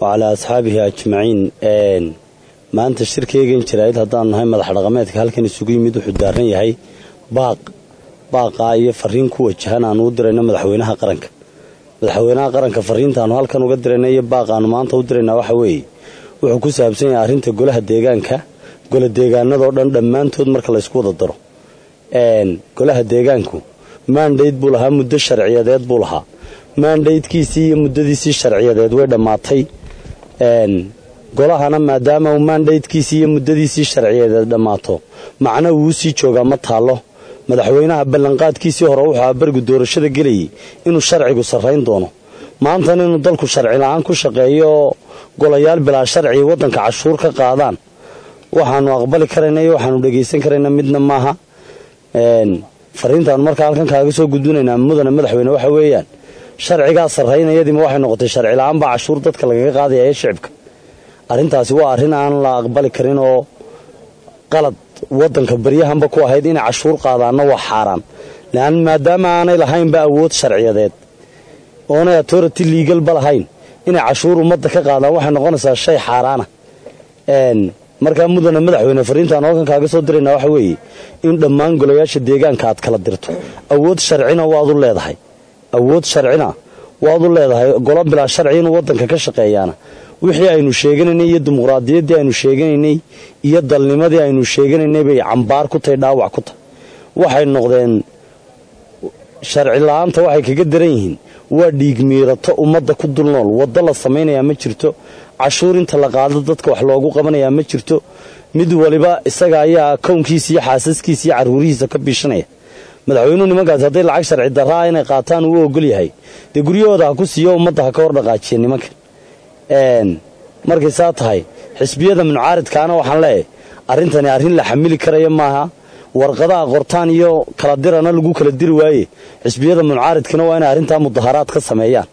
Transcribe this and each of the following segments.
wacalaa asxaabihi ajmaciin maanta shirkaygan jaraa'id haddaanu nahay madax dhaqameedka halkan isugu yimid wuxuu daaran yahay baaq baaqaa iyo fariin ku wajahan aanu u dirayno madaxweynaha qaranka madaxweynaha qaranka fariintaanu halkan uga dirayna iyo baaqaanu maanta u diraynaa waxa weeye wuxuu ku saabsan yahay arrinta golaha deegaanka gola deegaanadoo dhan dhammaantood marka laysku wada daro golaha deegaanku maandhayd buu lahaa muddo sharciyadeed buu lahaa maandhaydkiisii iyo muddadiisii sharciyadeed way dhammaatay golahana maadaama uu maandhaydkiisii iyo muddadiisii sharciyadeed dhammaato macna wuu sii joogaa ma taallo madaxweynaha ballanqaadkiisii hore wuxuu abargu doorashada gelayay inuu sharcigu sarrayn doono maantana inuu dalku sharci la-aan ku shaqeeyo oo golayaal bilaa sharci waddanka cashuur ka qaadaan waxaanu aqbali karayna iyo waxaanu dhegaysan karayna midna maaha fariintaanu markaa halkan kaaga soo gudbinaynaa mudane madaxweyne waxa weeyaan sharcigaa sarraynayadiima waxay noqotay sharci la-aan baa cashuur dadka lagaga qaadaya ee shicibka arrintaasi waa arrin aan la aqbali karin oo qalad waddanka baryahanba ku ahayd inay cashuur qaadaanna waa xaaraan lean maadaama aanay lahaynba awood sharciyadeed oonay authority liigalba lahayn inay cashuur ummadda ka qaadaan waxay noqonaysaa shay xaaraana markaa mudane madaxweyne fariintaan halkan kaaga soo diraynaa waxa weeye in dhammaan golayaasha deegaanka aad kala dirto awood sharcina waad u leedahay awood sharcina waad u leedahay golo bilaa sharci inuu waddanka ka shaqeeyaana wixii aynu sheeganaynay iyo dimuqraadiyaddii aynu sheeganaynay iyo dalnimadii aynu sheeganaynay bay cambaar ku tahay dhaawac ku tahay waxay noqdeen sharci la-aanta waxay kaga daran yihiin waa dhiig miirato ummadda ku dul nool waddo la samaynayaa ma jirto cashuur inta la qaado dadka wax loogu qabanayaa ma jirto mid waliba isaga ayaa kownkiisa iyo xaasaskiisa iyo carruurihiisa ka biishanaya madaxweynuhu nimankaas hadday lacag sharci darraa inay qaataan uu ogol yahay dee guryahooda ha ku siiyo ummadda ha ka hor dhaqaajiya nimanka markay saa tahay xisbiyada muncaaridkaana waxaan leeyahay arrintani arrin la xamili karaya maaha warqadaha qortaan iyo kala dirana lagu kala diri waaye xisbiyada muncaaridkana waa inay arrintaa mudaharaad ka sameeyaan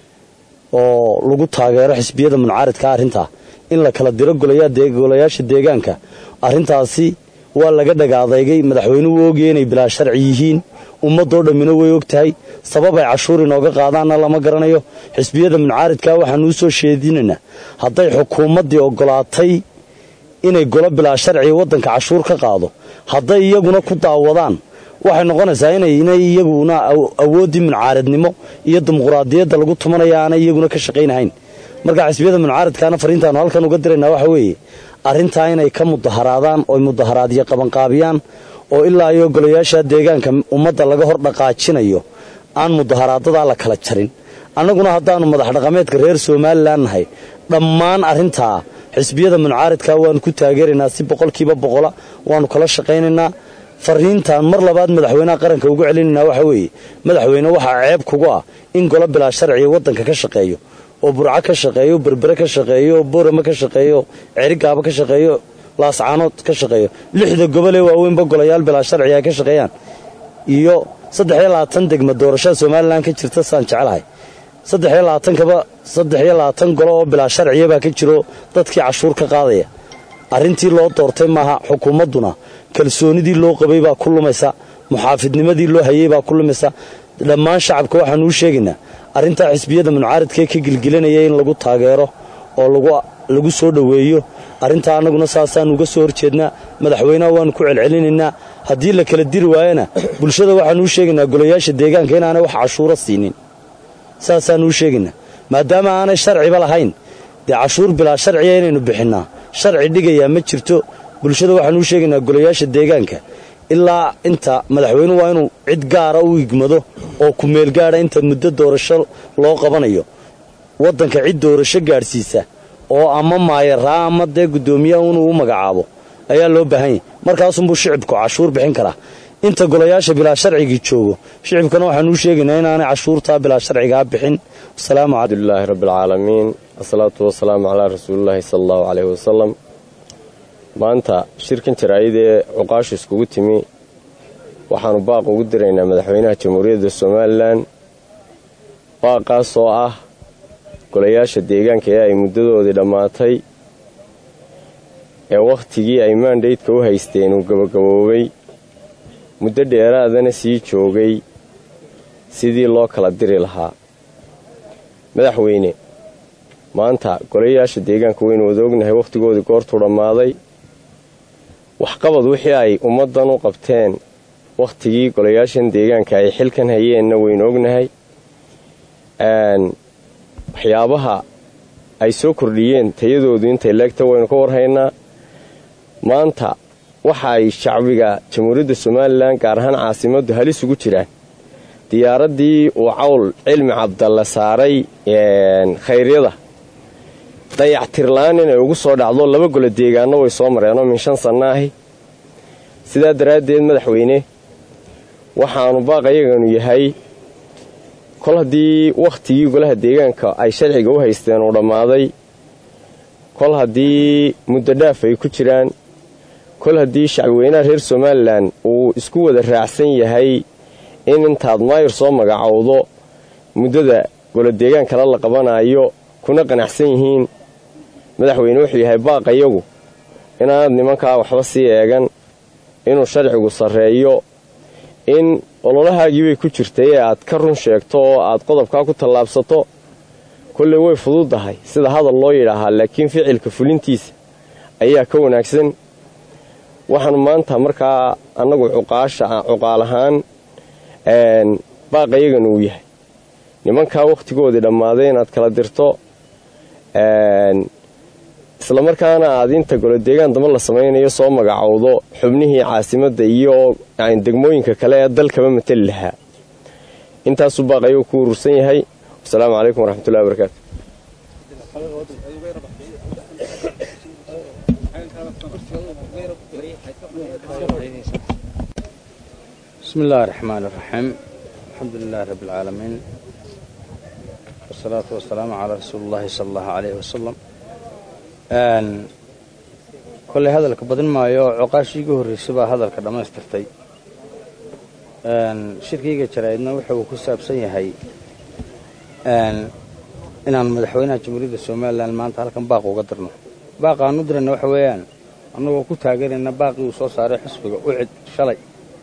oo lagu taageero xisbiyada muncaaridka arrintaa in la kala diro golayaasha deegaanka arrintaasi waa laga dhagaadeygay madaxweynuhu ogaya inay bilaa sharci yihiin ummadoo dhammina way og tahay sabab ay cashuur inooga qaadaanna lama garanayo xisbiyada muncaaridka waxaanu u soo sheedinaynaa hadday xukuumaddii oggolaatay inay golo bilaa sharciga waddanka cashuur ka qaado hadday iyaguna ku daawadaan waxay noqonaysaa inay iyaguna awooddii muncaaridnimo iyo dimuqraadiyadda lagu tumanaya aanay iyaguna ka shaqaynahayn marka xisbiyada muncaaridkaana fariintaanu halkan uga diraynaa waxa weeye arrintaa inay ka mudaharaadaan oy mudaharaadyo qabanqaabiyaan oo ilaa iyo golayaasha deegaanka ummadda laga hor dhaqaajinayo aan mudaharaadadaa la kala jarin annaguna haddaannu madax dhaqameedka reer somalilan nahay dhammaan arrintaa xisbiyada muncaaridka waannu ku taageeraynaa si boqolkiiba boqola waannu kala shaqaynaynaa fariintaan mar labaad madaxweynaha qaranka ugu celinaynaa waxa weeye madaxweyne waxaa ceeb kugu ah in golo bilaa sharciga waddanka ka shaqeeyo oo burco ka shaqeeyo berbere ka shaqeeyo boorama ka shaqeeyo cerigaaba ka shaqeeyo laascaanood ka shaqeeyo lixda gobolee waaweynba golayaal bilaa sharciga ay ka shaqeeyaan iyo saddexiyo labaatan degma doorashada somalilan ka jirta saan jeclahay saddexiyo labaatankaba saddexiyo labaatan golo oo bilaa sharciya baa ka jiro dadkii cashuur ka qaadaya arrintii loo doortay maaha xukuumadduna kalsoonidii loo qabay baa ku lumaysa muxaafidnimadii loo hayay baa ku lumaysa dhammaan shacabka waxaanu u sheegaynaa arrintaa xisbiyada muncaaridkaee ka gilgilanaya in lagu taageero oo lagu soo dhoweeyo arrintaa annaguna saasaannu uga soo horjeednaa madaxweynaha waannu ku celcelinaynaa haddii la kala diri waayana bulshada waxaanu u sheegaynaa golayaasha deegaanka inaanay wax cashuuro siinin saasaannu u sheegaynaa maadaama aanay sharciba lahayn dee cashuur bilaa sharciga inaynu bixinnaa sharci dhigayaa ma jirto bulshada waxaanu u sheegaynaa golayaasha deegaanka ilaa inta madaxweynuhu waa inuu cid gaara u igmado oo ku meel gaadha inta muddo doorasho loo qabanayo waddanka cid doorasho gaadhsiisa oo ama maayaraa ama dee guddoomiyaha inuu u magacaabo ayaa loo baahan yahy markaasunbuu shicibku cashuur bixin karaa inta golayaasha bilaa sharcigii joogo shicibkana waxaanu u sheegaynaa inaanay cashuurtaa bilaa sharcigaa bixin wasalaamu alxamdulilaahi rabbialcaalamiin asalaatu wasalaamu calaa rasuulilaahi sala allahu caleyhi wasalam maanta shirkan jaraa'id ee cuqaashu iskugu timi waxaannu baaq ugu diraynaa madaxweynaha jamhuuriyadda somalilan baaqaas oo ah golayaasha deegaanka ee ay muddadoodii dhammaatay ee wakhtigii ay maandhaydka u haysteen uu gabagaboobay muddo dheeraadana sii joogay sidii loo kala diri lahaa madaxweyne maanta golayaasha deegaanka waynu wada ognahay wakhtigoodii goortuu dhammaaday waxqabad wixii ay ummaddan u qabteen wakhtigii golayaashan deegaanka ay xilkan hayeenna waynu ognahay waxyaabaha ay soo kordhiyeen tayadoodu intay leegta waynu ka warhaynaa maanta waxa ay shacbiga jamhuuriyadda somalilan gaar ahaan caasimaddu halis ugu jiraan diyaaraddii uu cawl cilmi cabdalle saaray khayryada dayactirla-aan inay ugu soo dhacdo laba golo deegaanno way soo mareenoo min shan sanno ahi sidaa daraaddeed madaxweyne waxaanu baaqayaganu yahay kol haddii wakhtigii golaha deegaanka ay sharciga u haysteen uu dhammaaday kol haddii muddo dhaaf ay ku jiraan kol haddii shacbiweynaha reer somalilan uu isku wada raacsan yahay in intaad maayir soo magacowdo muddada golo deegaan kale la qabanayo kuna qanacsan yihiin madaxweyne wuxuu yahay baaqayagu inaanad nimankaa waxba sii eegan inuu sharcigu sarreeyo in ololahaagii bay ku jirtay ee aad ka run sheegto oo aad qodobkaa ku tallaabsato kolley way fududdahay sida hadal loo yidhaahaa laakiin ficilka fulintiisa ayaa ka wanaagsan waxaanu maanta markaa annagu cuqaasha cuqaal ahaan baaqayagana uu yahay nimankaa wakhtigoodii dhammaaday inaad kala dirto isla markaana aad inta golo deegaan damba la samaynayo soo magacowdo xubnihii caasimadda iyo degmooyinka kale ee dalkaba matali lahaa intaasuu baaqayagu ku urursan yahay wasalaamu calaykum waraxmatullahi wabarakaatu bismi illaahi raxmaan iraxiim alxamdu lilaahi rabbi alcaalamiin wasalaatu wasalaamu calaa rasuuli ullaahi sala allahu calayhi wasalam kolley hadalka badin maayo oo coqaashii iga horraysay baa hadalka dhammaystirtay shirkiyga jaraa'idna wuxa uu ku saabsan yahay inaan madaxweynaha jamhuuriyadda somalilan maanta halkan baaq uga dirno baaqa aan u dirayna waxa weeyaan annagoo ku taageerayna baaqii uu soo saaray xisbiga ucid shalay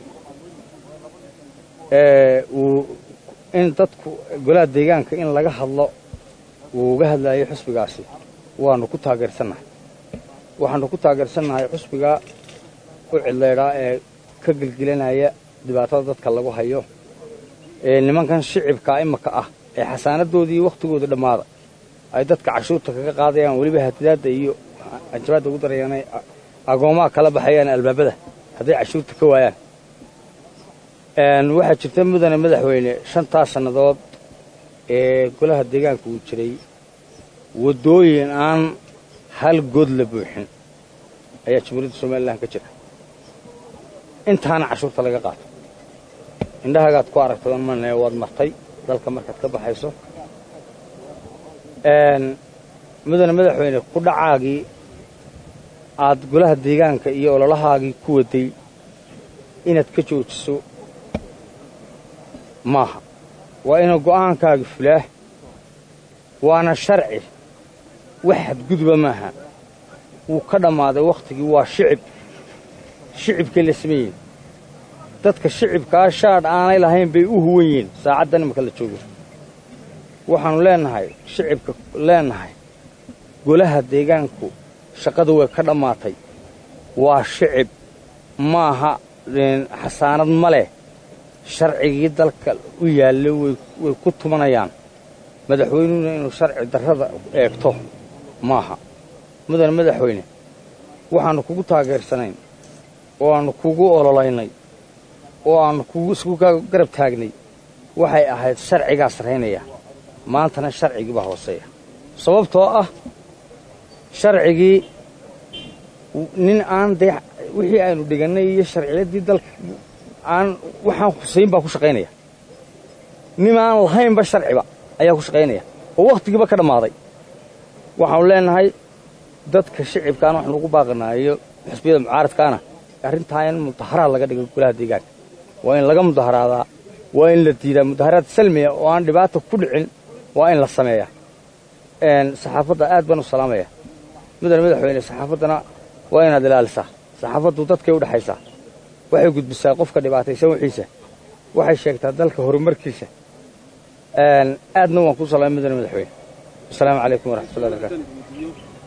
uu in dadku golaha deegaanka in laga hadlo uu uga hadlayo xisbigaasi waanu ku taageersannahay waxaanu ku taageersannahay xusbiga u cidlaydhaa ee ka gelgelanaya dhibaatada dadka lagu hayo ee nimankan shicibka imaka ah ee xasaanadoodii wakhtigooda dhammaada ay dadka cashuurta kaga qaadayaan weliba hatidaadda iyo anjabaadda ugu darayaan ay agoomaha kala baxayaan albaabada hadday cashuurta ka waayaan waxaa jirta mudane madaxweyne shantaas sannadood ee golaha deegaanka uu jiray waddooyin aan hal good la buuxin ayaa jamhuuriyadda somalilan ka jira intaana cashuurta laga qaato indhahagaad ku aragtay on mane waad martay dalka markaad ka baxayso mudane madaxweyne ku dhacaagii aad golaha deegaanka iyo ololahaagii ku waday inaad ka joojiso maaha waa ina go'aankaagi fulaah waana sharci wax xadguduba maaha wuu ka dhammaaday wakhtigii waa shicib shicibkay la sameeyeen dadka shicibkaa shaadh aanay lahayn bay u huwan yihiin saacaddan imaka la joogo waxaannu leennahay shicibka leennahay golaha deegaanku shaqadu way ka dhammaatay waa shicib maaha xasaanad ma leh sharcigii dalka u yaallay way ku tumanayaan madaxweynuhuna inuu sharci darrada eegto maaha mudane madaxweyne waxaannu kugu taageersanayn oo aannu kugu ololaynay oo aannu kugu isku garab taagnay waxay ahayd sharcigaa sarraynaya maantana sharcigii baa hooseeya sababtoo ah sharcigii nin aan dee wixii aynu dhigannay iyo sharciyaddii dalka aan waxaan husayn baa ku shaqaynaya nin aan lahaynba sharciba ayaa ku shaqaynaya oo wakhtigiiba ka dhammaaday waxaanu leennahay dadka shicibkaana waxaanu ugu baaqanaayo xusbiyada mucaaradkaana arrintaa in mudaharaad laga dhigo golaha deegaanka waa in laga mudaharaadaa waa in la diidaa mudaharaad salmiya oo aan dhibaata ku dhicin waa in la sameeyaa saxaafadda aad baan u salaamaya mudane madaxweyne saxaafaddana waa inaad ilaalisaa saxaafaddu dadkay u dhexaysaa waxay gudbisaa qofka dhibaataysan wixiisa waxay sheegtaa dalka horumarkiisa aadna waan kuu salaamay mudane madaxweyne asalaamu calaykum waraxmatullahi barakaatu